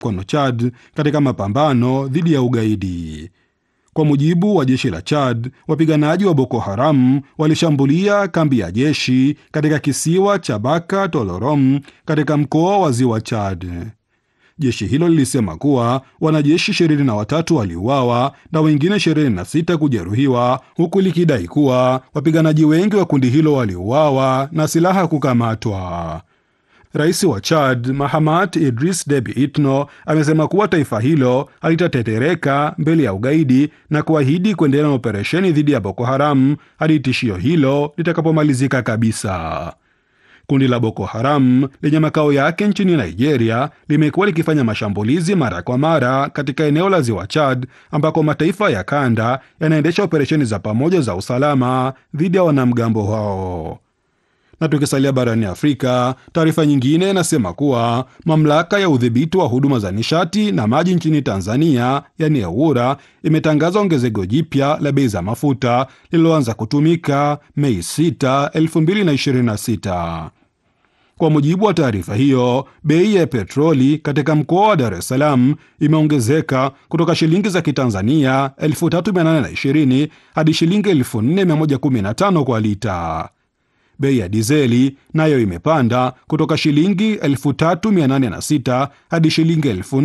mkono Chad katika mapambano dhidi ya ugaidi. Kwa mujibu wa jeshi la Chad, wapiganaji wa Boko Haram walishambulia kambi ya jeshi katika kisiwa cha Baka Tolorom katika mkoa wa Ziwa Chad. Jeshi hilo lilisema kuwa wanajeshi 23 waliuawa na wengine 26 kujeruhiwa, huku likidai kuwa wapiganaji wengi wa kundi hilo waliuawa na silaha kukamatwa. Rais wa Chad Mahamat Idris Deby Itno amesema kuwa taifa hilo halitatetereka mbele ya ugaidi na kuahidi kuendelea na operesheni dhidi ya Boko Haram hadi tishio hilo litakapomalizika kabisa. Kundi la Boko Haram lenye makao yake nchini Nigeria limekuwa likifanya mashambulizi mara kwa mara katika eneo la ziwa Chad, ambako mataifa ya kanda yanaendesha operesheni za pamoja za usalama dhidi ya wanamgambo hao. Na tukisalia barani Afrika, taarifa nyingine inasema kuwa mamlaka ya udhibiti wa huduma za nishati na maji nchini Tanzania, yani EWURA, imetangaza ongezeko jipya la bei za mafuta lililoanza kutumika Mei 6, 2026. Kwa mujibu wa taarifa hiyo, bei ya petroli katika mkoa wa Dar es Salaam imeongezeka kutoka shilingi za Kitanzania 3820 hadi shilingi 4115 kwa lita. Bei ya dizeli nayo imepanda kutoka shilingi 3806 hadi shilingi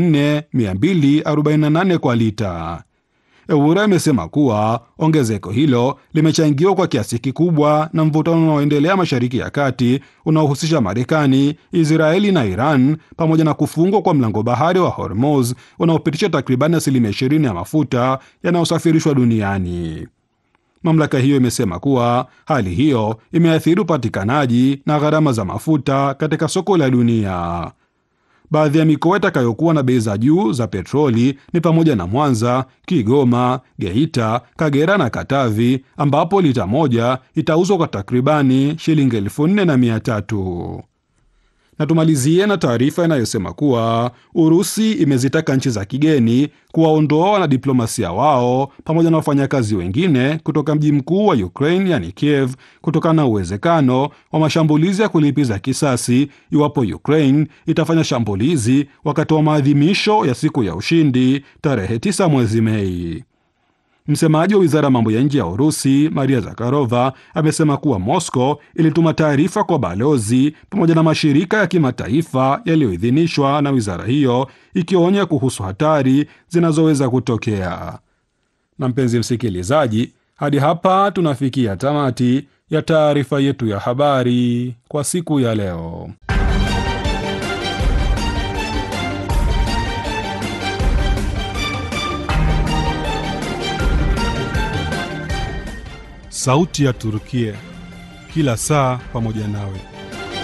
4248 kwa lita. EWURA imesema kuwa ongezeko hilo limechangiwa kwa kiasi kikubwa na mvutano unaoendelea Mashariki ya Kati unaohusisha Marekani, Israeli na Iran pamoja na kufungwa kwa mlango bahari wa Hormuz unaopitisha takribani asilimia 20 ya mafuta yanayosafirishwa duniani. Mamlaka hiyo imesema kuwa hali hiyo imeathiri upatikanaji na gharama za mafuta katika soko la dunia. Baadhi ya mikoa itakayokuwa na bei za juu za petroli ni pamoja na Mwanza, Kigoma, Geita, Kagera na Katavi, ambapo lita moja itauzwa kwa takribani shilingi elfu nne na mia tatu. Na tumalizie na taarifa inayosema kuwa Urusi imezitaka nchi za kigeni kuwaondoa wanadiplomasia wao pamoja na wafanyakazi wengine kutoka mji mkuu wa Ukraine yani Kiev kutokana na uwezekano wa mashambulizi ya kulipiza kisasi iwapo Ukraine itafanya shambulizi wakati wa maadhimisho ya siku ya ushindi tarehe 9 mwezi Mei. Msemaji wa wizara ya mambo ya nje ya Urusi Maria Zakharova amesema kuwa Moscow ilituma taarifa kwa balozi pamoja na mashirika ya kimataifa yaliyoidhinishwa na wizara hiyo ikionya kuhusu hatari zinazoweza kutokea. Na mpenzi msikilizaji, hadi hapa tunafikia tamati ya taarifa yetu ya habari kwa siku ya leo. Sauti ya Turukia, kila saa pamoja nawe.